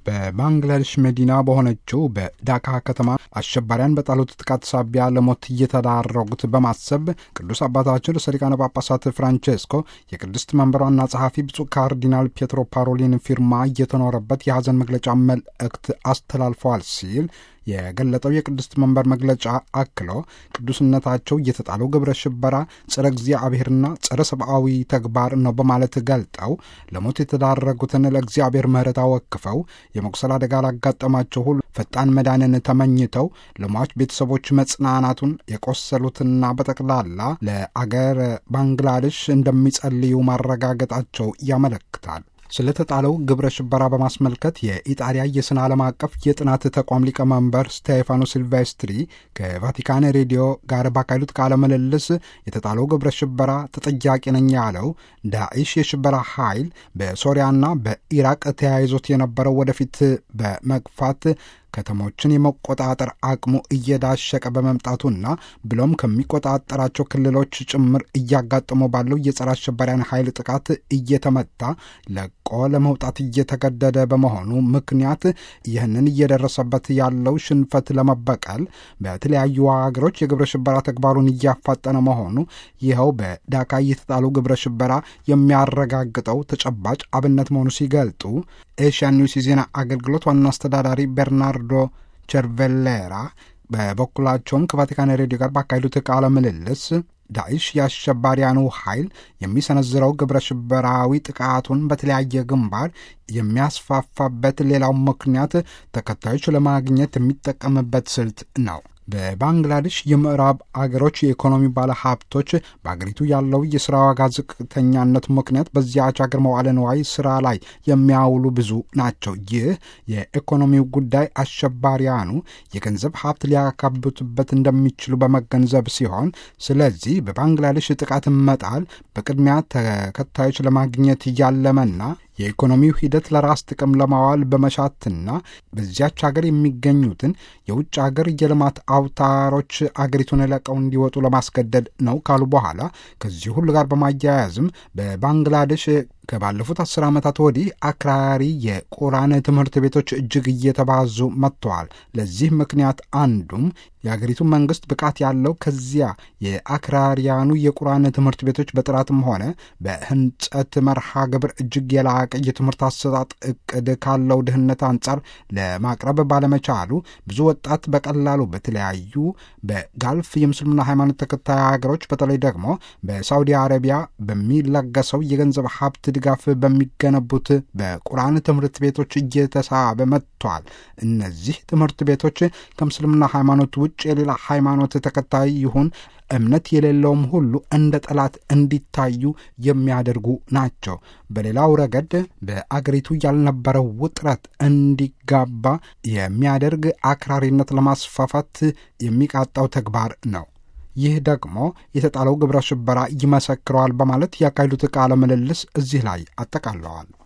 በባንግላዴሽ መዲና በሆነችው በዳካ ከተማ አሸባሪያን በጣሉት ጥቃት ሳቢያ ለሞት እየተዳረጉት በማሰብ ቅዱስ አባታችን ርዕሰ ሊቃነ ጳጳሳት ፍራንቼስኮ የቅድስት መንበር ዋና ጸሐፊ ብፁዕ ካርዲናል ፔትሮ ፓሮሊን ፊርማ እየተኖረበት የሐዘን መግለጫ መልእክት አስተላልፈዋል ሲል የገለጠው የቅድስት መንበር መግለጫ አክሎ ቅዱስነታቸው እየተጣለው ግብረ ሽበራ ጸረ እግዚአብሔርና ጸረ ሰብአዊ ተግባር ነው በማለት ገልጠው ለሞት የተዳረጉትን ለእግዚአብሔር ምሕረት አወክፈው የመቁሰል አደጋ ላጋጠማቸው ሁሉ ፈጣን መዳንን ተመኝተው ለሟች ቤተሰቦች መጽናናቱን የቆሰሉትና በጠቅላላ ለአገር ባንግላዴሽ እንደሚጸልዩ ማረጋገጣቸው ያመለክታል። ስለተጣለው ግብረ ሽበራ በማስመልከት የኢጣሊያ የስነ ዓለም አቀፍ የጥናት ተቋም ሊቀመንበር ስቴፋኖ ሲልቬስትሪ ከቫቲካን ሬዲዮ ጋር ባካሄዱት ቃለ ምልልስ የተጣለው ግብረ ሽበራ ተጠያቂ ነኝ ያለው ዳኢሽ የሽበራ ኃይል በሶሪያና በኢራቅ ተያይዞት የነበረው ወደፊት በመግፋት ከተሞችን የመቆጣጠር አቅሙ እየዳሸቀ በመምጣቱና ብሎም ከሚቆጣጠራቸው ክልሎች ጭምር እያጋጠመው ባለው የጸረ አሸባሪያን ኃይል ጥቃት እየተመታ ለቆ ለመውጣት እየተገደደ በመሆኑ ምክንያት ይህንን እየደረሰበት ያለው ሽንፈት ለመበቀል በተለያዩ ሀገሮች የግብረ ሽበራ ተግባሩን እያፋጠነ መሆኑ ይኸው በዳካ እየተጣሉ ግብረ ሽበራ የሚያረጋግጠው ተጨባጭ አብነት መሆኑ ሲገልጡ ኤሽያ ኒውስ የዜና አገልግሎት ዋና አስተዳዳሪ ቤርናርዶ ቸርቬሌራ በበኩላቸውም ከቫቲካን ሬዲዮ ጋር ባካሄዱት ቃለ ምልልስ ዳኢሽ የአሸባሪያኑ ኃይል የሚሰነዝረው ግብረ ሽበራዊ ጥቃቱን በተለያየ ግንባር የሚያስፋፋበት ሌላው ምክንያት ተከታዮች ለማግኘት የሚጠቀምበት ስልት ነው። በባንግላዴሽ የምዕራብ አገሮች የኢኮኖሚ ባለ ሀብቶች በአገሪቱ ያለው የስራ ዋጋ ዝቅተኛነት ምክንያት በዚያች አገር መዋለ ንዋይ ስራ ላይ የሚያውሉ ብዙ ናቸው። ይህ የኢኮኖሚው ጉዳይ አሸባሪያኑ የገንዘብ ሀብት ሊያካብቱበት እንደሚችሉ በመገንዘብ ሲሆን፣ ስለዚህ በባንግላዴሽ ጥቃት መጣል በቅድሚያ ተከታዮች ለማግኘት እያለመና የኢኮኖሚው ሂደት ለራስ ጥቅም ለማዋል በመሻትና በዚያች ሀገር የሚገኙትን የውጭ ሀገር የልማት አውታሮች አገሪቱን ለቀው እንዲወጡ ለማስገደድ ነው ካሉ በኋላ ከዚህ ሁሉ ጋር በማያያዝም በባንግላዴሽ ከባለፉት አስር ዓመታት ወዲህ አክራሪ የቁርአን ትምህርት ቤቶች እጅግ እየተባዙ መጥተዋል። ለዚህ ምክንያት አንዱም የአገሪቱ መንግስት ብቃት ያለው ከዚያ የአክራሪያኑ የቁርአን ትምህርት ቤቶች በጥራትም ሆነ በህንጸት መርሃ ግብር እጅግ የላቀ የትምህርት አሰጣጥ እቅድ ካለው ድህነት አንጻር ለማቅረብ ባለመቻሉ ብዙ ወጣት በቀላሉ በተለያዩ በጋልፍ የምስልምና ሃይማኖት ተከታይ ሀገሮች በተለይ ደግሞ በሳውዲ አረቢያ በሚለገሰው የገንዘብ ሀብት ድጋፍ በሚገነቡት በቁርአን ትምህርት ቤቶች እየተሳበ መጥቷል። እነዚህ ትምህርት ቤቶች ከምስልምና ሃይማኖት ውጭ የሌላ ሃይማኖት ተከታይ ይሁን እምነት የሌለውም ሁሉ እንደ ጠላት እንዲታዩ የሚያደርጉ ናቸው። በሌላው ረገድ በአገሪቱ ያልነበረው ውጥረት እንዲጋባ የሚያደርግ አክራሪነት ለማስፋፋት የሚቃጣው ተግባር ነው። ይህ ደግሞ የተጣለው ግብረ ሽበራ ይመሰክረዋል በማለት ያካሄዱት ቃለ ምልልስ እዚህ ላይ አጠቃለዋል።